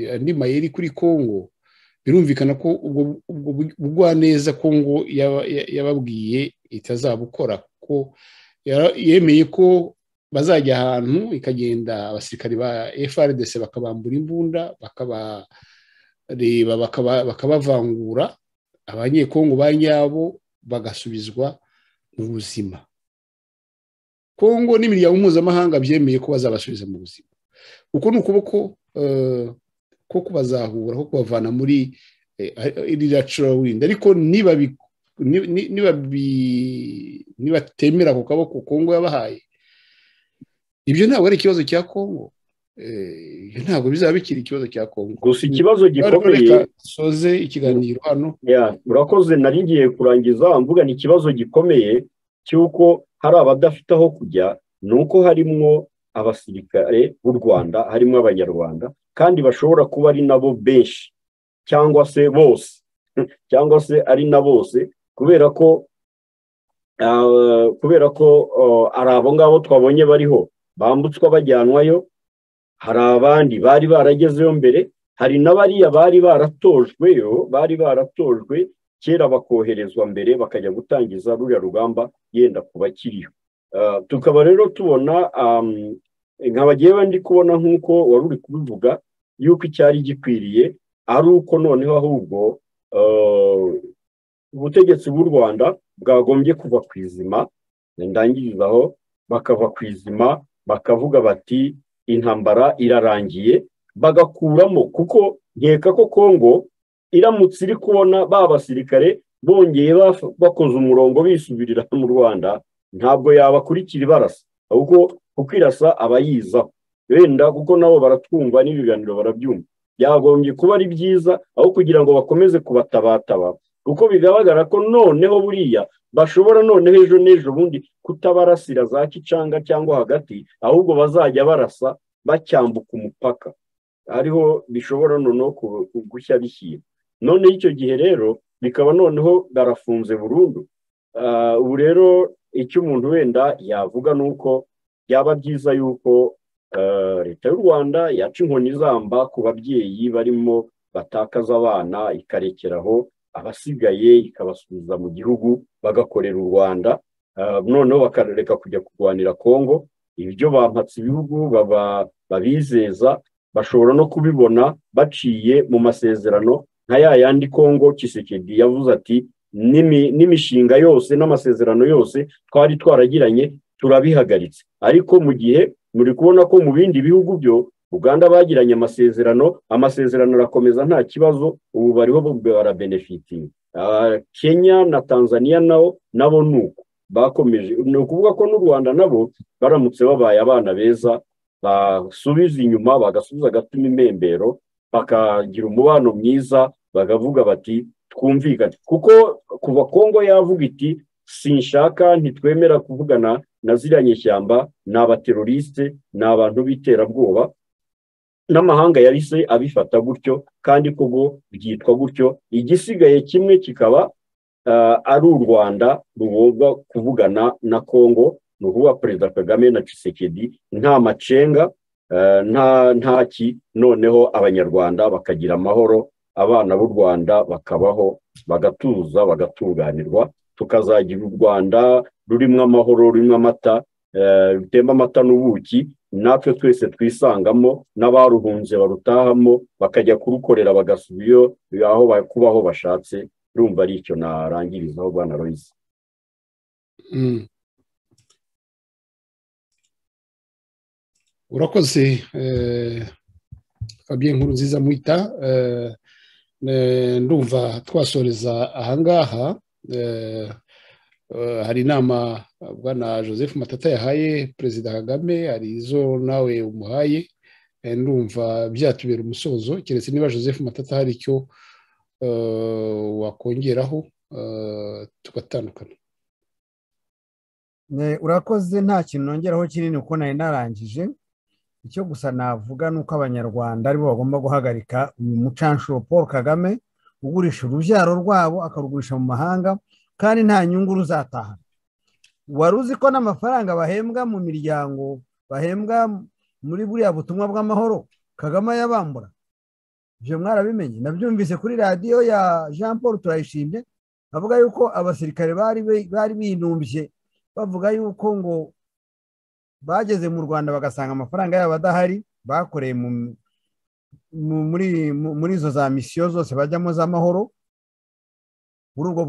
andi mayeri kuri congo birumvikana ko ubwo neza congo yababwiye itazabukora kuko yemeye ko bazajya ahantu ikagenda abasirikari ba frdc bakabambura imbunda bakabareba bakabavangura abanyekongo ba nyabo bagasubizwa mu buzima kongo n'imiryango mpuzamahanga byemeye ko bazabasubiza mu buzima kuko ni ukuboko ko kubazahura ko kubavana muri iriya windi ariko nibatemera ako kaboko kongo yabahaye ibyo ntabwo ari ikibazo cya kongo ibyo ntabwo bizaba bikiri ikibazo cya kongo gusa ikibazo gikomeye soze ikiganiro hano urakoze nari ngiye kurangiza mvuga ni ikibazo gikomeye cy'uko hari abadafite aho kujya ni uko harimo abasirikare b'u rwanda harimo abanyarwanda kandi bashobora kuba ari nabo benshi cyangwa se bose cyangwa se ari na bose kubera ko kubera ko ari abo ngabo twabonye bariho bambutswa bajyanwayo hari abandi bari baragezeyo mbere hari n'abariya bari baratojweyo bari baratojwe kera bakoherezwa mbere bakajya gutangiza ruriya rugamba yenda kuba kiriho tukaba rero tubona nkabagiye ndi kubona nk'uko wari uri kubivuga yuko icyari gikwiriye ari uko noneho ahubwo ubutegetsi bw'u rwanda bwagombye kuva ku izima ndangirizaho bakava ku izima bakavuga bati intambara irarangiye bagakuramo kuko nkeka ko kongo iramutse iri kubona ba basirikare bongeye bakoze umurongo bisubirira mu rwanda ntabwo yabakurikira ibarasa ahubwo kukwirasa abayizaho wenda kuko nabo baratwumva n'ibiganiro barabyumva byagombye kuba ari byiza aho kugira ngo bakomeze kubatabataba kuko bigaragara ko noneho buriya bashobora noneho ejo n'ejo bundi kutabarasira za kicanga cyangwa hagati ahubwo bazajya barasa bacyambuka umupaka ariho bishobora noneho gushya bishyira noneho icyo gihe rero bikaba noneho barafunze burundu ubu rero icyo umuntu wenda yavuga ni uko byaba byiza yuko leta y'u rwanda yaca inkoni izamba ku babyeyi barimo batakaza abana ikarekeraho abasigaye ikabasubiza mu gihugu bagakorera u rwanda noneho bakareka kujya kurwanira kongo ibyo bampatse ibihugu babizeza bashobora no kubibona baciye mu masezerano nka ya yandi kongo kisekedi yavuze ati n'imishinga yose n'amasezerano yose twari twaragiranye turabihagaritse ariko mu gihe muri kubona ko mu bindi bihugu byo uganda bagiranye amasezerano amasezerano arakomeza nta kibazo ubu bariho barabenefitinga kenya na tanzania nabo nabo ni uko bakomeje ni ukuvuga ko n'u rwanda nabo baramutse babaye abana beza basubiza inyuma bagasubiza agatuma impembero bakagira umubano mwiza bakavuga bati twumvikane kuko kuva kongo yavuga iti sinshaka ntitwemera kuvugana na ziriya nyishyamba ni abaterorisite ni abantu b'iterabwoba n'amahanga yahise abifata gutyo kandi koko byitwa gutyo igisigaye kimwe kikaba ari u rwanda rugomba kuvugana na congo ni ukuvuga perezida kagame na Tshisekedi nta macenga nta ntaki noneho abanyarwanda bakagira amahoro abana b'u rwanda bakabaho bagatuza bagatunganirwa tukazagira u rwanda rurimo amahoro rurimo amata rutemba amata n'ubuki natwe twese twisangamo n'abaruhunze barutahamo bakajya kurukorera bagasubiyo aho kubaho bashatse rumva ari icyo narangirizaho rwanda royisi urakoze fabien nkuru nziza mwita ndumva twasoreza ahangaha hari inama bwana joseph matata yahaye perezida kagame hari izo nawe umuhaye ndumva byatubera umusozo keretse niba joseph matata hari icyo wakongeraho tugatandukana urakoze nta kintu nongeraho kinini kuko nari narangije icyo gusa navuga ni uko abanyarwanda aribo bagomba guhagarika uyu mucanshuro paul kagame ugurisha urubyaro rwabo akarugurisha mu mahanga kandi nta nyungu ruzataha wari uzi ko n'amafaranga bahembwa mu miryango bahembwa muri buriya butumwa bw'amahoro kagame ayabambura ibyo mwarabimenye nabyumvise kuri radiyo ya jean paul turayishimye avuga yuko abasirikare bari binumbye bavuga yuko ngo bageze mu rwanda bagasanga amafaranga yabo adahari bakoreye muri izo za misiyo zose bajyamo z'amahoro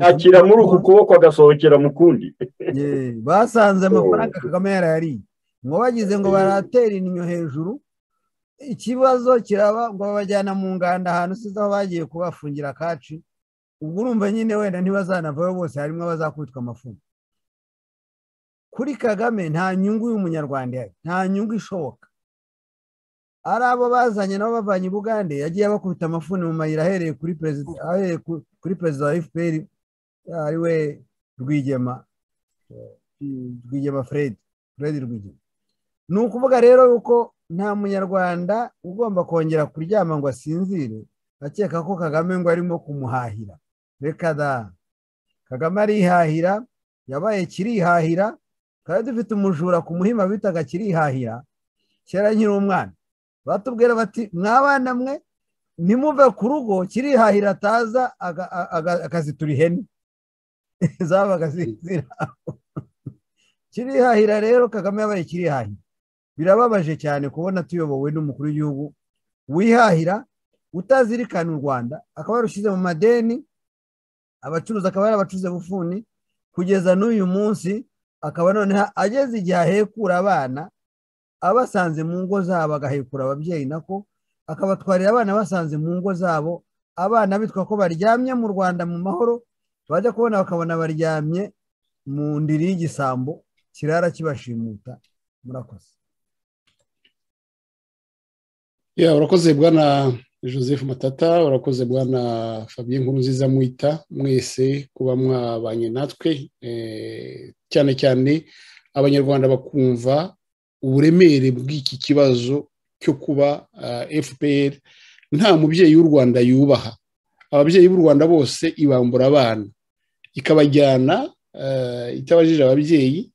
akira muri uku kuboko agasohokera mu kundi basanze amafaranga kagame yarayariye ngo bagize ngo baratera inyo hejuru ikibazo kiraba ngo babajyana mu nganda ahantu size aho bagiye kubafungira akaci ubwo urumva nyine wenda ntibazanavayo bose harimo abazakubitwa amafungo kuri kagame nta nyungu y'umunyarwanda ihari nta nyungu ishoboka ari abo bazanye nabo bavanye ubugande yagiye abakubita amafuni mu mayira ahereye kuri perezida ahereye kuri perezida wa fpr ari we rwigema rwigema fred fred rwigema ni ukuvuga rero yuko nta munyarwanda ugomba kongera kuryama ngo asinzire akeka ko kagame ngo arimo kumuhahira reka da kagame arihahira yabaye kirihahira twari dufite umujura ku muhima bitaga kirihahira kera nkiri umwana batubwira bati mwabana mwe nimumve ku rugo kirihahira ataza akazitura ihene zabaga ziraho kirihahira rero kagame yabaye kirihahira birababaje cyane kubona tuyobowe n'umukuru w'igihugu wihahira utazirikana u rwanda akaba yarushyize mu madeni abacuruzi akaba yarabacuruze bufuni kugeza n'uyu munsi akaba noneho ageze igihe ahekura abana abasanze mu ngo zabo agahekura ababyeyi nako akabatwarira abana basanze mu ngo zabo abana bitwa ko baryamye mu rwanda mu mahoro bajya kubona bakabona baryamye mu ndiri y'igisambo kirara kibashimuta murakoze urakoze bwana joseph matata urakoze bwana fabien nkuru nziza mwita mwese kuba mwabanye natwe cyane cyane abanyarwanda bakumva uburemere bw'iki kibazo cyo kuba fpr nta mubyeyi w'u rwanda yubaha ababyeyi b'u rwanda bose ibambura abana ikabajyana itabajije ababyeyi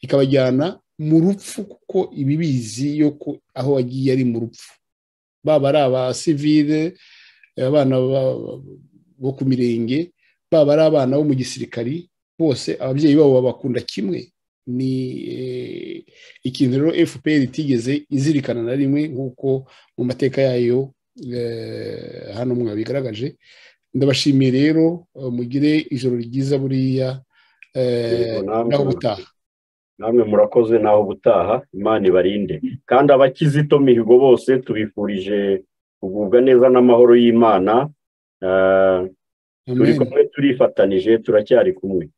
ikabajyana mu rupfu kuko ibibizi yo aho wagiye ari mu rupfu baba ari abasivire abana bo ku mirenge baba ari abana bo mu gisirikari bose ababyeyi babo babakunda kimwe ni ikintu rero fpr itigeze izirikana na rimwe nk'uko mu mateka yayo hano mwabigaragaje ndabashimiye rero mugire ijoro ryiza buriya naho ubutaha namwe murakoze naho ubutaha imana ibarinde kandi abakizito mihigo bose tubifurije kugubwa neza n'amahoro y'imana turi kumwe turifatanije turacyari kumwe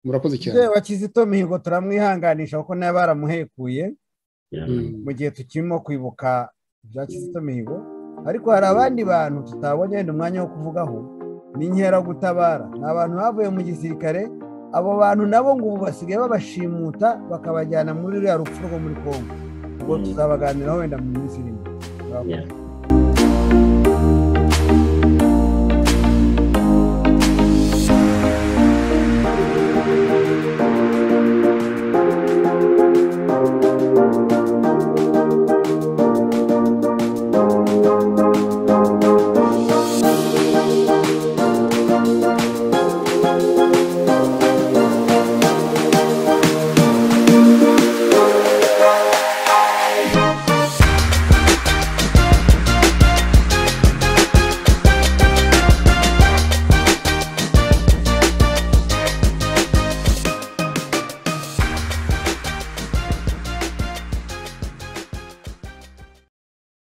murakoze cyane yewe kizito mihigo turamwihanganisha kuko nawe baramuhekuye mu gihe tukirimo kwibuka ibya kizito mihigo ariko hari abandi bantu tutabonye wenda umwanya wo kuvugaho ni inkeragutabara ni abantu bavuye mu gisirikare abo bantu nabo ngo ubu basigaye babashimuta bakabajyana muri ruriya rupfu rwo muri congo ubwo tuzabaganiraho wenda mu minsi irindwi Yeah.